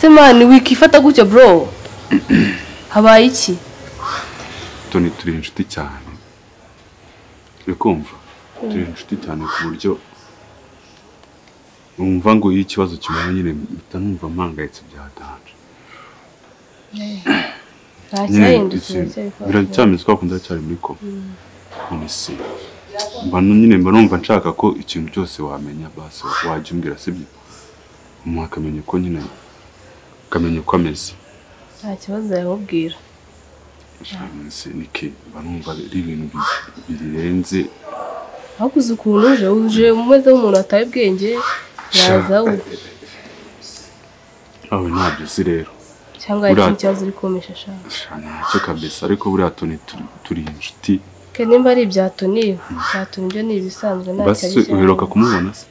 se mani wikifata gutyo bro habaye iki toni turi inshuti cyane uri kumva turi inshuti cyane ku buryo numva ngo iyo ikibazo kibaye nyine mpita numva mpangayitse bya danje ntacyahindutse biracyameze ko akunda cyari muri koma none se mba nu- nyine mba numva nshaka ko ikintu cyose wamenya basi wajya umbwira sibyo umuntu akamenya ko nyine akamenya uko ameze nta kibazo yamubwira Nse niki mba numva ari ibintu bi- birenze hakuze ukuntu uje uje umeze nk'umuntu wataye ubwenge yaza we aho ntabyo uzi rero cyangwa hari Uriya- ikindi kibazo uri kumpisha ashaka Sha, ntacyo kabisa ariko buriya toni turi- turi inshuti ke nimba ari ibya toni bya toni byo ni ibisanzwe nta basi kibazo uheruka kumubona se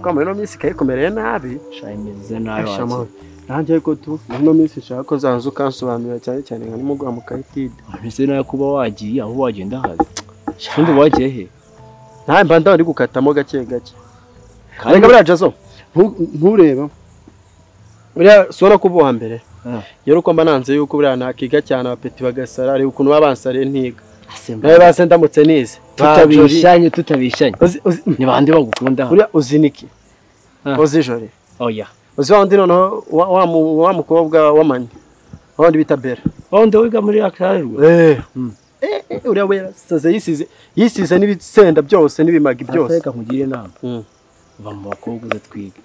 Kwa muri ino minsi ikaye kumereye nabi shayimeze nabi Asha wacu amahoro. nanjye ariko tu muri ino minsi nshaka ko zaza ukansobanurira cyane cyane nka nimugwa mu kayitide ameze nabi kuba wagiye aho wagenda hazi kandi wagiye he ntawe mba ndaba ndi gukatamo gake gake kandi reka buriya jazo ntu- ntureba buriya si urabona ko uba uwa mbere Ah. yari uko mba nanze yuko buriya nakiga cyane abapeti bagasara areba ukuntu baba bansariye ntiga asemba nawe base ndamutse nize tutabishanye tutabishanye Uzi- uzi- ni bande bagukunda hano buriya uzi niki Ah. uzi jore oya uzi wa wundi noneho wa- wa mu- wa mukobwa w'amanye wa wundi bita bera wawundi wiga muri akarerwa Eh, eh, uriya wera saze yisize yisize n'ibisenda byose n'ibimagi byose byose reka nkugire inama Mm. va mu bakobwa uze twiga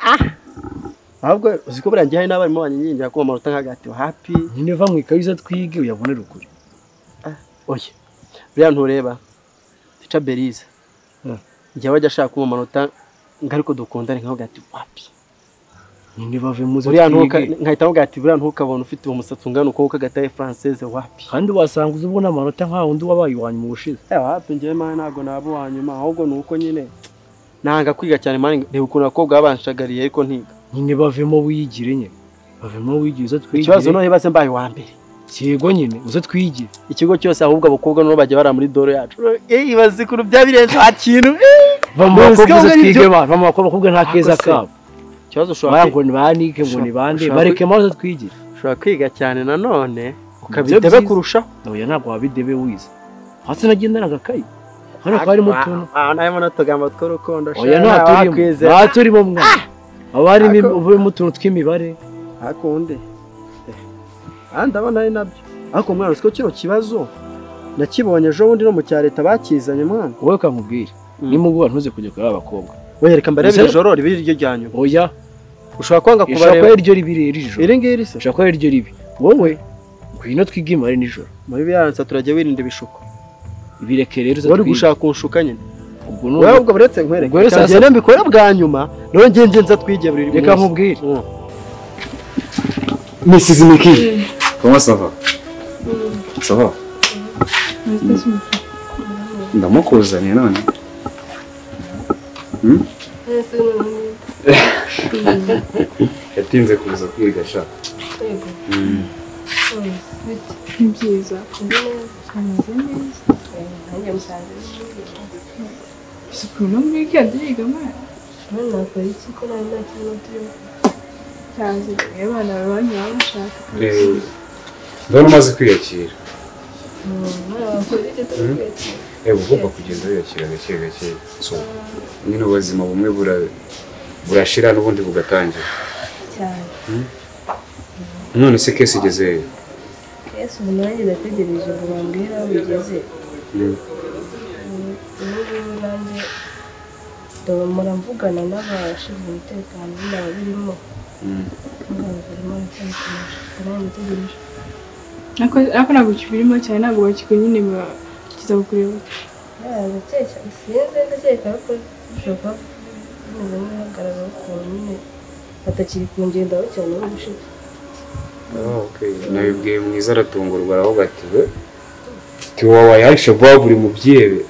ahubwo uzi ko buriya hari n'abarimu banyingingira ko amanota nk'agati happy nyine va mu ikayi uze twige uyabonere ukuri oya buriya ntureba tica berize Mm. njya wajya ashaka ko mu manota ngo ariko dukundane nk'agati wapi nyine bave muze buriya ntuka twige nkahita mvuga ati buriya ntukabona ufite uwo musatsi ungana uko kagataye francese wapi kandi wasanga uzi ubona amanota nka wundi wabaye iwanyu mu bushize Eh, wapi njyewe mani ntabwo naba uwa nyuma ahubwo ni uko nyine nanga kwiga cyane mani reba ukuntu abakobwa babanshagariye ariko ntiga nyine bavemo wiyigire nyine bavemo wiyigire uze twigire ikibazo noneho base mbaye uwa mbere yego nyine uze twigire ikigo cyose ahubwo abakobwa nibo bajya bari muri doro yacu ibaze ukuntu byabirenze nta kintu va mu Ntabwo bakobwa uze ari twige byo- abantu va mu bakobwa nta keza Ako se. kabo ikibazo ushobora baya ngo ni banike ngo ni bande Ushaka- bareke maze twigire ushobora kwiga cyane nanone Nibyo ukabitebe byiza. kurushaho oya ntabwo wabidebe wize hasi nagendana agakayi hano ko harimo utuntu harimo n'utugambo tw'urukundo oya nta turimo nta turimo mwana haba harimo im- harimo utuntu tw'imibare hakunde kandi ndabona ari nabyo ariko mwana uzi ko kino kibazo nakibonye ejo bundi no mu cya leta bakizanye mwana wowe ukamubwira Mm. nimugoroba ntuze kujya kuri aba bakobwa wereka mbarebe Uzi- iri joro ribe iryo rya nyuma oya ushobora kwanga ushobora kuba kubareba iryo ribi rero ijoro iri ngiri se ushobora kuba iryo ribi wowe ngwino twige imibare nijoro muri biransa turajya wirinda ibishuko ibireke rero uze wari twige gushaka unshuka nyine ubwo wowe none ubwo buretse nkwereke Ubwo rero Cyangwa sasa- njyewe mbikore bwa nyuma nawe ngenge nza twige buri reka nkubwire Mm. Mrs. Miki, comment ça va Ça va ndamukuzaniye none yatinze kuza kwiga sha ni byiza gusa ukuntu muri wikendi biga mwana cyazi rero abana banyu baba bashaka ndabona umaze kwiyakira reba ugomba kugenda wiyakira gake gake so nyine ubuzima bumwe bura- burashira n'ubundi bugatangira cyane none se kesi igezeyo yesu ubu nanjye ndategereje ngo bambwire aho bigeze ubungubu nanjye dore muravugana n'abashinzwe umutekano n'aba birimo muganga arimo aracyabikomeje nanjye ndategereje ariko ariko ntabwo kibirimo cyane ntabwo bakikunyine bakiza kukureba ndakeka sinzi ndakeka ko bishoboka ko bimeze nk'ibihagarara ukuntu nyine batakiri kungendaho cyane ubu gushize nabibwiye mwiza aratungurwa aravuga ati we tiwawaye alshabab uri mu byebe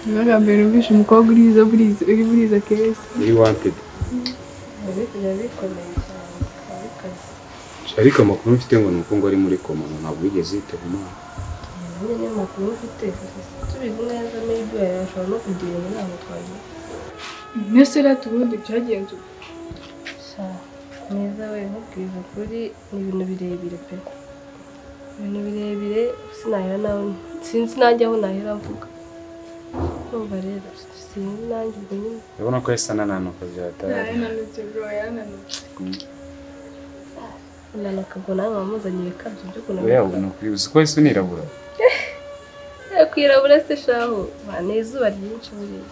niba bwa mbere numvise umukobwa uri izo buriza uri buriza keza uri wanted biba bikomeye cyane biba bikaze ariko amakuru mfite ngo ni uko ngo ari muri koma ngo ntabwo yigeze yitaba imana nyine n'amakuru ufite tubizi neza maybe yashobora no kugira inama twagira mbese rero ubundi byagenze ubu sha neza we nkubwiza ukuri ni ibintu birebire pe ibintu birebire sinahera nawe sinzi nanjye aho nahera mvuga numva rero sinzi nanjye ubwo nyine urabona ko yasa n'ananuka byataye yananutse bro yananutse unanuka ngo nawe wamuzaniye ikabyo byo we kunanuka ni ukuri uzi ko yasa unirabura Eh, kwirabura se shaho bane izuba ryinshi buriya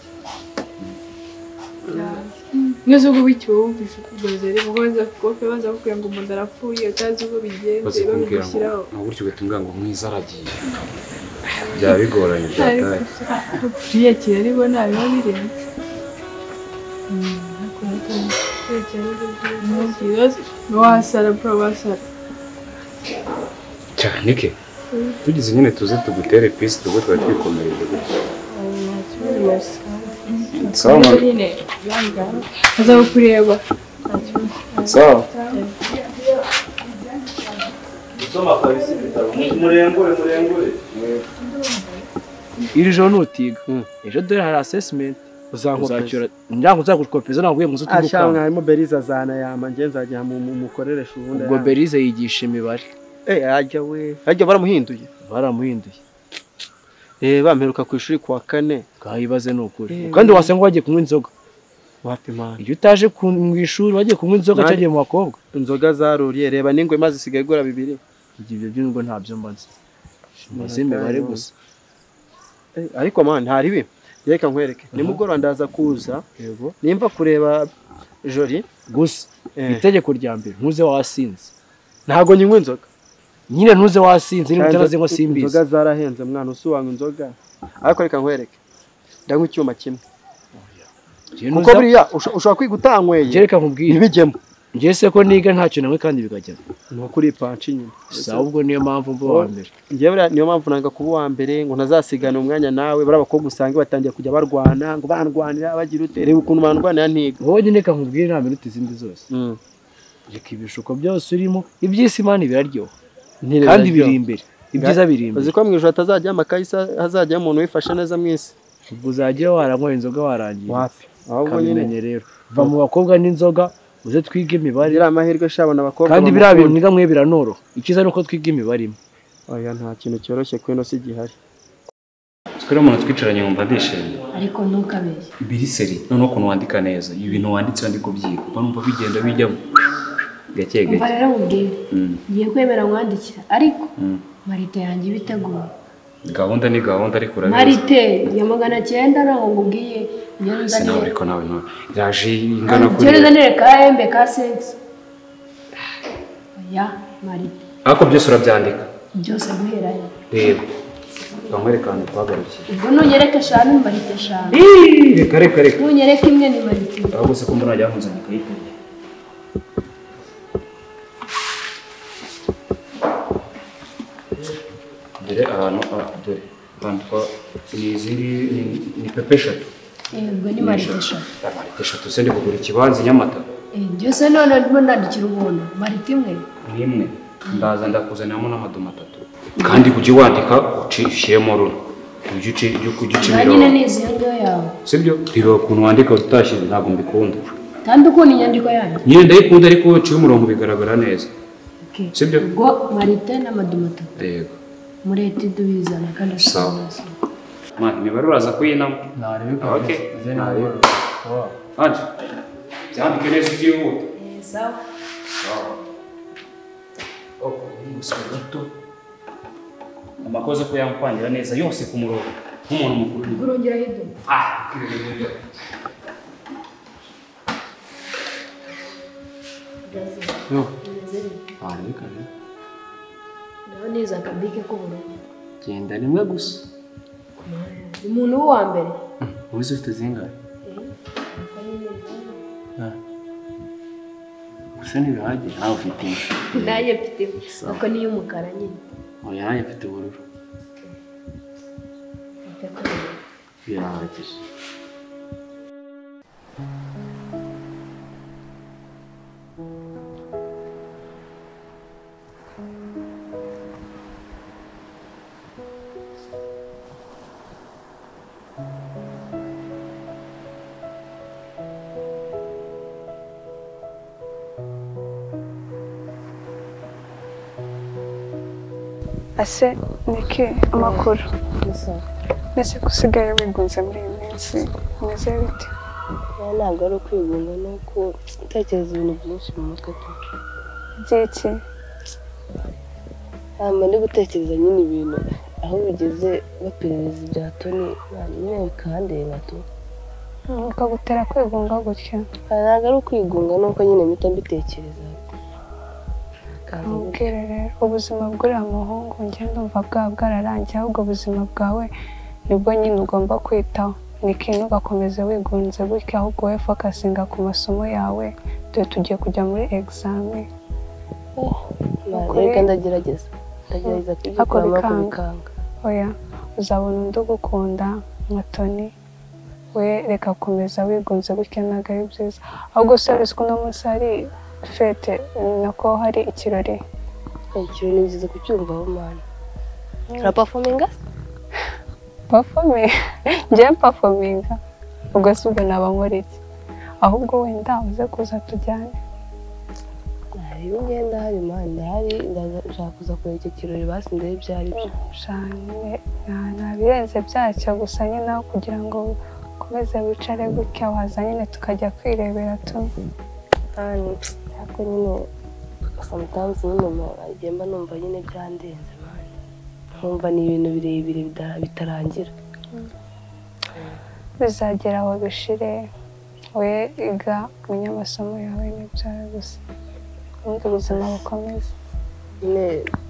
neza ubwo bityo wumvise ukugoze rero baza kukofe baza kukubwira ngo umuntu arapfuye utazi uko bigenze bazi kumbwira ngo babigushyiraho nta gutyo ugatubwira ngo mwiza aragiye byaba bigoranye byataye buriya kiraribo ntabiba birenze ntugiroze wasara bro wasara cyane ke tugize nyine tuze tugutere pisi ubwo twari twikomereje gutya sawa mama. nyine yangana azaho kureba sawa iri joro nutiga ejo dore hari asesimenti uzacyura ngira uzakukopeza ntabwo ugiye mu nzu asha tugukanka mwarimu beriza azana yama njye nzajya mu- mu- mukoreresha ubundi ubwo ayama. berize yigisha imibare Eh, ajya we ajya baramuhinduye baramuhinduye eh bamperuka ku ishuri kuwa kane twayibaze ni ukuri Eh, kandi wasanga wagiye kunywa inzoga wapimana iyo utaje ku- mu ishuri wagiye kunywa inzoga Nani- cyagiye mu bakobwa inzoga zaruriye reba n'ingwe maze isigaye igura bibiri ibyo ibyo byo ngo ntabyo mba nzi mbaze imibare gusa Eh, ariko mani hari ibi reka nkwereke nimugoroba ndaza kuza yego nimba kureba jori gusa Eh. itegeko rya mbere ntuze wasinze ntago nywa inzoga nyine ntuze wasinze niba utarazi ngo inzoga simbizi zarahenze mwana usuwanga inzoga ariko reka nkwereke ndanywa icyuma kimwe Njye kuko nuza- buriya usho- ushobora kwiga utanyweye njye reka nkubwire ntibijyemo njye se ko niga ntacyo nawe kandi bikajya ni ukuri ipanshi nyine si ahubwo niyo mpamvu mba uwa mbere njyewe buriya niyo mpamvu nanga kuba uwa mbere ngo ntazasigane umwanya nawe buriya abakobwa usanga batangiye kujya barwana ngo bandwanira bagira ute reba ukuntu bandwanira ntiga wowe nyine reka nkubwire nta minuti zindi zose Mm. reka ibishuko byose urimo iby'isi imana ibiraryoha Ntire kandi biraryoha. biri imbere ibyiza biri imbere uzi ko mu ijoro atazajya amakayi hazajya umuntu wifashe neza mu isi ubwo uzajya waranywa inzoga warangiye ahubwo nyine kabimenye rero va mu bakobwa n'inzoga uze twige imibare iriya amahirwe shabona abakobwa kandi biriya bintu bamukunda. mwiga mwe biranoroha icyiza ni uko twiga imibare imwe oya nta kintu cyoroshye ku ino si gihari Turiya umuntu twicaranye wumva ndishimye. ariko ntukabeshye Biriseri, noneho ukuntu wandika neza. Ibi bintu wanditse ndi kubyiga. Mba numva bigenda bijyamo. Gake umva gake. rero nkubwire Mm. ngiye kwemera nkwandikira ariko Mm. marite yanjye iba iteguye Gahunda ni gahunda ariko urabizi. marite ya magana cyenda ntabwo nkubwiye njye Ese nawe nzanire ariko nawe nawe. Yaje ingana kuri. njye nzanire ka embe ka segisi oya marite Ariko byose urabyandika. byose guhera he Reba. Bamwereka ahantu twagarukiye. ubwo nunyereka eshanu ni marite eshanu Ih, Reka reka reka. nunyereka imwe ni marite imwe. Aho gusa ko mbona wajya nkunzanye ukayiteye. Dore ahantu ah dore. Bandika ni iziri ni, ni pepe eshatu. yego ni marite eshanu Marite eshatu se ndi kugura ikibanza i Nyamata Eh, byose none ndimo nandikira ubuntu marite imwe n'imwe ndaza ndakuzaniramo n'amadomo atatu kandi ujye wandika uci- ushyiremo rura ujye uci- ujye uci- ujye uca na nyine imirongo ni izi ndyo yawe sibyo reba ukuntu wandika utashyize ntabwo mbikunda kandi ukunda inyandiko yanjye nyine ndayikunda ariko iyo uciye umurongo bigaragara neza Okay. Sibyo? ubwo marite n'amadumato yego mureti dubizana kandi Sawa. mwana imibare uraza kuyinamo Ah, okay. Nareba. Anje, byandike neza utihuta sawa Oh, uri gusoma gato amakosa ko yankwangira neza yose ku murongo nk'umuntu mukuru urongera hido naho neza akabike k'ubururu genda rimwe gusa umuntu w'uwa mbere ubuze ufite zingahe gusa ntibihagije nawe ufite imwe nayo mfite uko niyo umukara nyine oya nawe mfite ubururu birahagije ase niki amakuru ndetse gusigaye wigunze muri iyi minsi umeze bite ntabwo ari ukwigunga ni uko utekereza ibintu byinshi mu mutwe tu by'iki hanyuma ndi gutekereza nyine ibintu aho bigeze baperereza ibya toni nyine bikandeba tu bikagutera kwigunga gutya ntabwo ari ukwigunga ni uko nyine mpita mbitekereza mubwire rero ubuzima bw'uriya muhungu ngenda umva bwaba bwararangiye ahubwo ubuzima bwawe nibwo nyine ugomba kwitaho ni ikintu ugakomeza wigunze gutya ahubwo wowe fokasinga ku masomo yawe dore tugiye kujya muri egizame reka ndagerageza ndagerageza kubyikuramo Ako bikanga. kubikanga oya uzabona undi ugukunda nka toni we reka komeza wigunze gutya ntabwo ari byiza ahubwo usabizi ko uno munsi hari fete nako hari ikirori ikirori ni byiza kucyumvaho mani urapafominga pafominga njyewe pafominga ubwo si ubwo naba nkora iki ahubwo wenda uze kuza tujyane iyo ugenda hari mani ndahari ndashaka kuza kureba icyo kirori basi ndebe ibyo ari byo cyane nta birenze byacyo gusa nyine nawe kugira ngo ukomeze wicare gutya waza nyine tukajya kwirebera tumwe kandi ariko nyine sometimes nyine mu- agenda numva nyine byandenze mani nkumva ni ibintu birebire bida- bitarangira bizagera aho bishire we iga umenye amasomo yawe n'ibyawe gusa ubundi ubuzima bukomeze nyine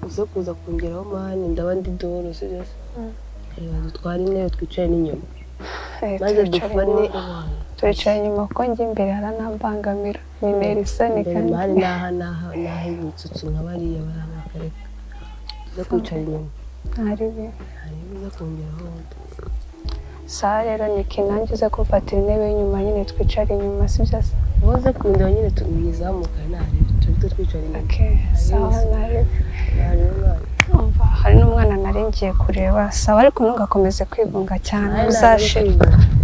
uze kuza kongeraho mani ndaba ndi doro si byo se reba dutware intebe twicare n'inyuma Eh, maze turicara dufane inyuma. turicara inyuma kuko njya imbere haranambangamira nintera isoni imbere kandi mani n'aha n'aha n'aha ibitsutsu nka bariya barabakareka uze kwicara inyuma ntari bibi hanyuma uze kongeraho saha rero nikinange uze kumfatira intebe y'inyuma nyine twicare inyuma si byo se uze kundeba nyine tuzamukana ntarebe turi two twicara inyuma Okay, sawa nawe umva hari n'umwana nari ngiye kureba sawa ariko ntugakomeze kwigunga cyane Nari nari uzashira kwigunga.